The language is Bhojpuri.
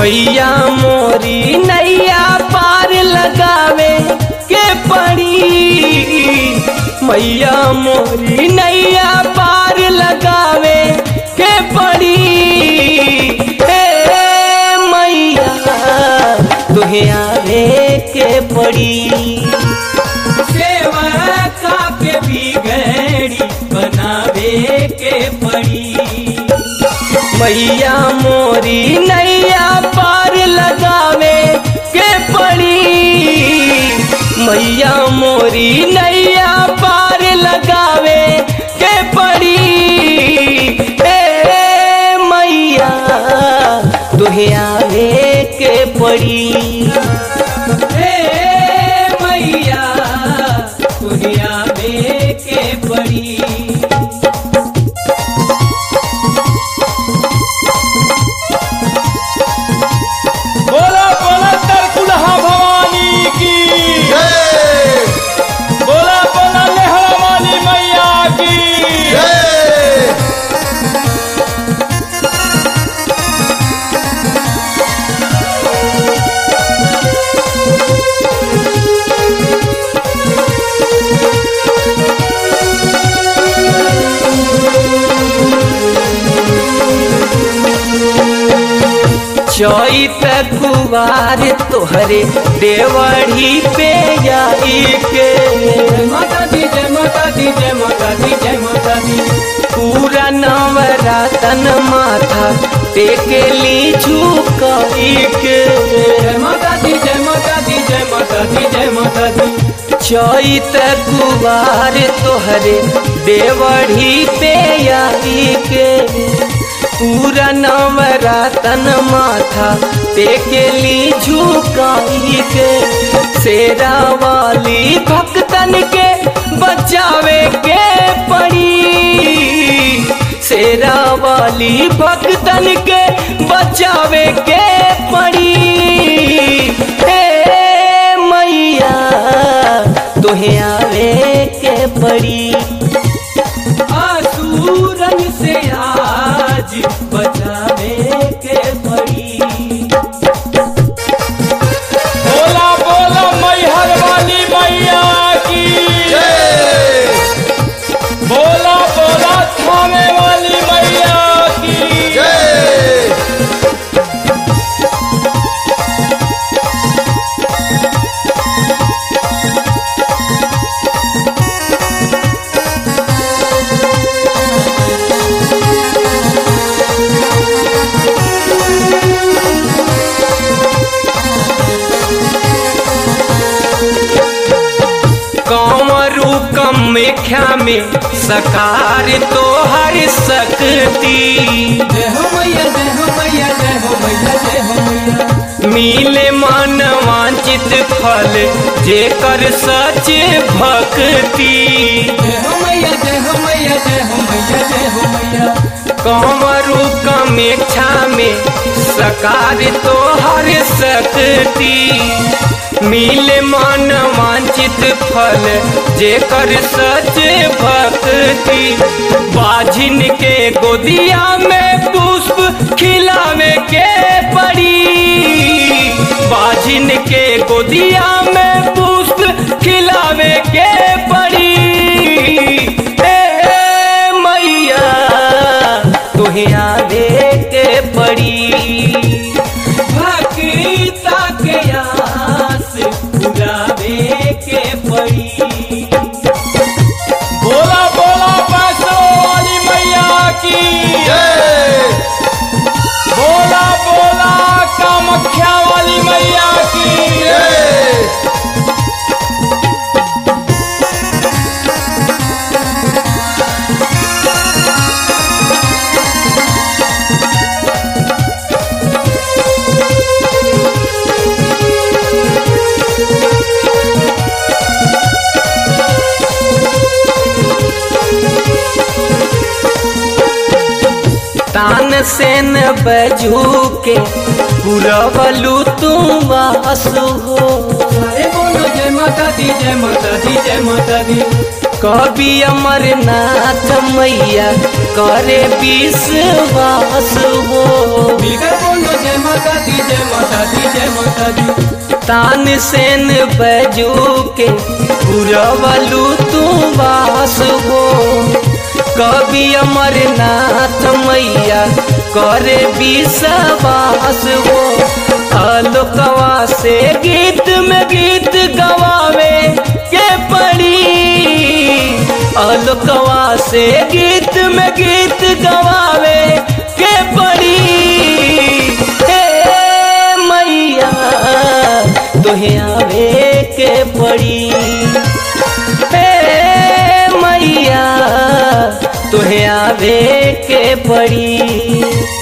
मैया मोरी नैया पार लगावे के पड़ी मैया मोरी नैया पार लगावे के पड़ी हे मैया तुहे आवे के पड़ी सेवा का के बिगड़ी बनावे के पड़ी मैया मोरी नैया पार लगावे के पड़ी मैया मोरी नैया पार लगावे के पड़ी ए मैया तुहे आवे के पड़ी ए मैया तुहे आवे के पड़ी बोला बोला तरकुलहा भवानी की जय बोला बोला लेहरा वाली मैया की जय चैत कुवार तोहरे देवढ़ी पे आई के माता दी जय माता दी जय माता दी जय माता दी पूरा नवरातन माथा टेके ली झुकाई के जय माता दी जय माता दी जय माता दी जय माता दी चैत कुवार तोहरे देवढ़ी पे आई के पूरा नवरातन माथा टेकेली झुकाई के शेरा वाली भक्तन के बचावे के पड़ी शेरा वाली भक्तन के बचावे के पड़ी हे मैया तुहे आवे के पड़ी आसूरन से आज बचावे के पड़ी बोला बोला मैहर वाली मैया की जय बोला बोला थामे वाली मैया की जय कंवरू कमेख्या में सकार तो हर सकती जय हो मैया जय हो मैया जय हो मैया जय हो मैया मिले मन वांछित फल जेकर सच भक्ति जय हो मैया जय हो मैया जय हो मैया जय हो मैया कंवरू कमेक्षा में सकार तो हर सकती मिले मन वांछित फल जेकर सच भक्ति बाझिन के गोदिया में पुष्प खिलावे के पड़ी बाझिन के गोदिया में पुष्प खिलावे के पड़ी ए मैया तुहे आवे के पड़ी भक्ता के आस पुरावे के पड़ी बोला बोला पैसो वाली मैया की जय बोला बोला कामख्या वाली मैया की जय तान से न बजू के पुरवलू तुम आसु हो अरे बोलो जय माता दी जय माता दी जय माता दी कवि अमरनाथ मैया करे विश्वास हो मिलकर बोलो जय माता दी जय माता दी जय माता दी तान सेन बजू के पुरवलू तू वास हो कवि अमरनाथ मैया करे विश्वास हो आलोकवा से गीत में गीत गवावे के पड़ी आलोकवा से गीत में गीत गवावे के पड़ी हे मैया तोहे आवे के पड़ी हे मैया तोहे आवे के पड़ी